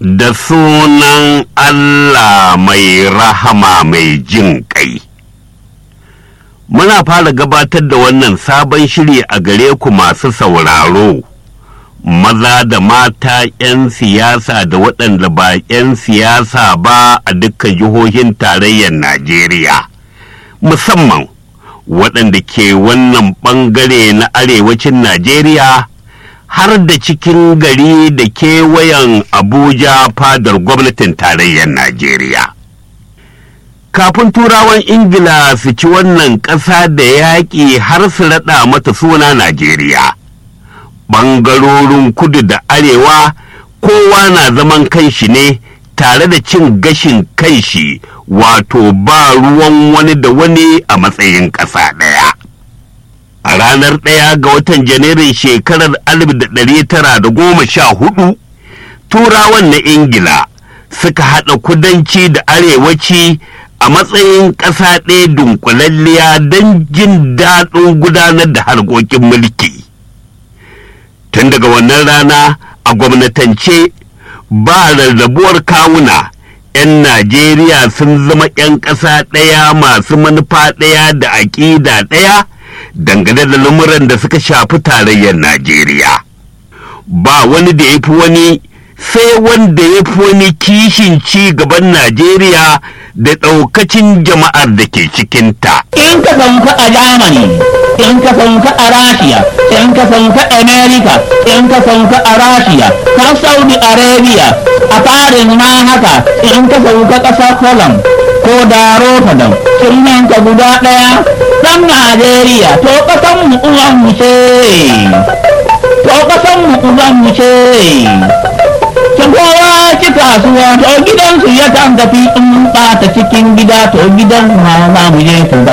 da sunan Allah mai rahama mai jin ƙai. Muna fara gabatar da wannan sabon shiri a gare ku masu sauraro, maza da mata 'yan siyasa da waɗanda ba 'yan siyasa ba a dukkan jihohin tarayyar Najeriya, musamman waɗanda ke wannan ɓangare na arewacin Najeriya. har da cikin gari da kewayen Abuja fadar gwamnatin tarayyar Najeriya. Kafin turawan Ingila su ci wannan ƙasa da yaƙi har su raɗa mata suna Najeriya. Ɓangarorin kudu da arewa kowa na zaman kanshi ne tare da cin gashin kanshi wato ba ruwan wani da wani a matsayin ƙasa ɗaya. a ranar ɗaya ga watan janairun shekarar 1914 turawan na ingila suka haɗa kudanci da arewaci a matsayin ƙasa ɗaya dunkulalliya don jin daɗin gudanar da harkokin mulki tun daga wannan rana a gwamnatance ba rarrabuwar kawuna 'yan najeriya sun zama 'yan ƙasa ɗaya masu manufa ɗaya da aƙida ɗaya dangane da lamuran da suka shafi tarayyar Najeriya. Ba wani da ya fi wani sai wanda ya fi wani kishin ci gaban Najeriya da ɗaukacin jama'ar da ke cikinta. In ka sauka a Germany, in ka sauka a Rashiya, in ka sauka America, in ka sauka a Rashiya, har Saudi Arabia, a Paris ma haka, in ka sauka ƙasar Holland, ko da Rotterdam, sunan ka guda ɗaya, ɗan Najeriya, to ƙasan mu uwan mu ce, to ƙasan mu uwan mu ce. Can kowa ci kasuwa, to gidansu ya kan tafi in ɓata cikin gida, to gidan ma za mu je